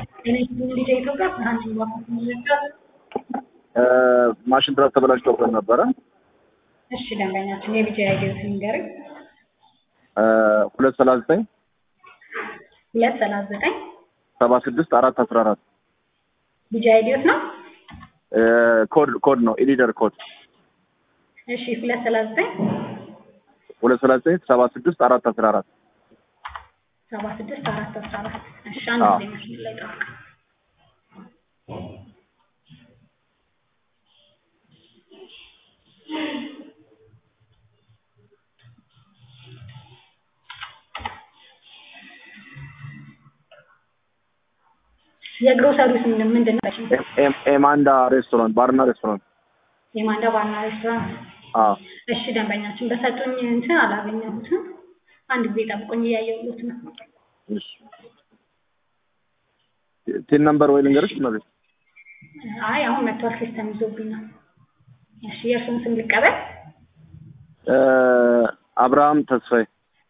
ልጅ ኢትዮጵያ ብርሃን ማሽን ድረስ ተበላሽቶብን ነበረ። እሺ ደንበኛችን የቢጂ አይዲዮት ንገርኝ። ሁለት ሰላሳ ዘጠኝ ሁለት ሰላሳ ዘጠኝ ሰባ ስድስት አራት አስራ አራት ቢጂ አይዲዮት ነው። ኮድ ኮድ ነው ኢሊደር ኮድ እሺ ሁለት ሰላሳ ዘጠኝ ሁለት ሰላሳ ዘጠኝ ሰባ ስድስት አራት አስራ አራት ሰባ ስድስት አራት አስራ አራት እሺ አንድ አዎ። ጊዜ መስመር ላይ ጠብቅ። የግሮሰሪ ስም ምንድን ነው? ኤም- ኤም- ኤማንዳ ሬስቶራንት ባርና ሬስቶራንት የማንዳ ባርና ሬስቶራንት። አዎ እሺ ደንበኛችን በሰጡኝ እንትን አላገኘሁትም። አንድ ጊዜ ጠብቁኝ እያየሁት ነው። እሺ ቲን ነምበር ወይ ልንገርሽ መቤት አይ አሁን መጥቷል፣ ሲስተም ይዞብኝ ነው። እሺ የእርሱን ስም ልቀበል። አብርሃም ተስፋዬ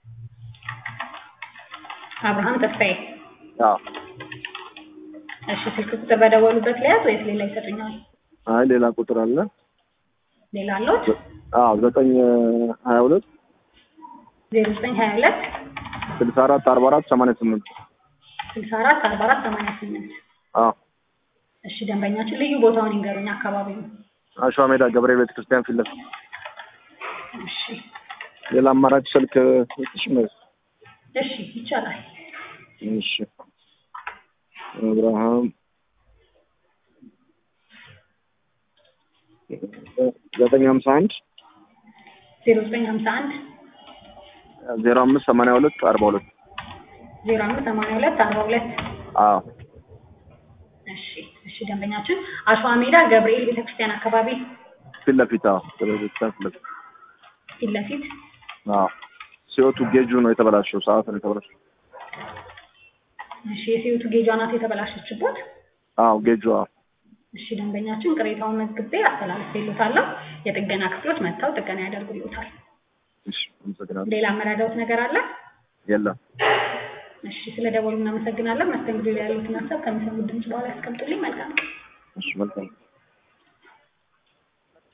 አብርሃም ተስፋዬ። አዎ እሺ ስልክ ቁጥር በደወሉበት ለያዝ ወይስ ሌላ ይሰጡኛል? አይ ሌላ ቁጥር አለ ሌላ አለዎት? አዎ ዘጠኝ ሀያ ሁለት ዜሮ ዘጠኝ ሀያ ሁለት ስልሳ አራት አርባ አራት ሰማንያ ስምንት ስልሳ አራት አርባ አራት ሰማንያ ስምንት አዎ እሺ ደንበኛችን ልዩ ቦታውን ይንገሩኝ፣ አካባቢው። አሸዋ ሜዳ ገብርኤል ቤተ ክርስቲያን ፊት ለፊት እሺ ሌላ አማራጭ ስልክ ስጥሽ መቤት እሺ ይቻላል። እሺ አብርሃም ዘጠኝ ሀምሳ አንድ ዜሮ ዘጠኝ ሀምሳ አንድ ዜሮ አምስት ሰማንያ ሁለት አርባ ሁለት ዜሮ አምስት ሰማንያ ሁለት አርባ ሁለት አዎ እሺ እሺ ደንበኛችን አሸዋ ሜዳ ገብርኤል ቤተክርስቲያን አካባቢ ፊት ለፊት አዎ ገብርኤል ቤተ ክርስቲያን ፊት ለፊት ፊት ለፊት አዎ ሲወቱ ጌጁ ነው የተበላሸው ሰዓት ነው የተበላሸው እሺ የሴቱ ጌጇ ናት የተበላሸችበት። አዎ ጌጁ አዎ እሺ ደንበኛችን ቅሬታውን መዝግቤ አስተላልፌልዎታለሁ። የጥገና ክፍሎች መጥተው ጥገና ያደርጉልዎታል። እሺ አመሰግናለሁ ሌላ መረዳዎት ነገር አለ? የለም እሺ ስለ ደወሉ እናመሰግናለን። መስተንግዶ ላይ ያሉትን ሀሳብ ከሚሰሙት ድምጽ በኋላ ያስቀምጡልኝ። መልካም ቀን። እሺ መልካም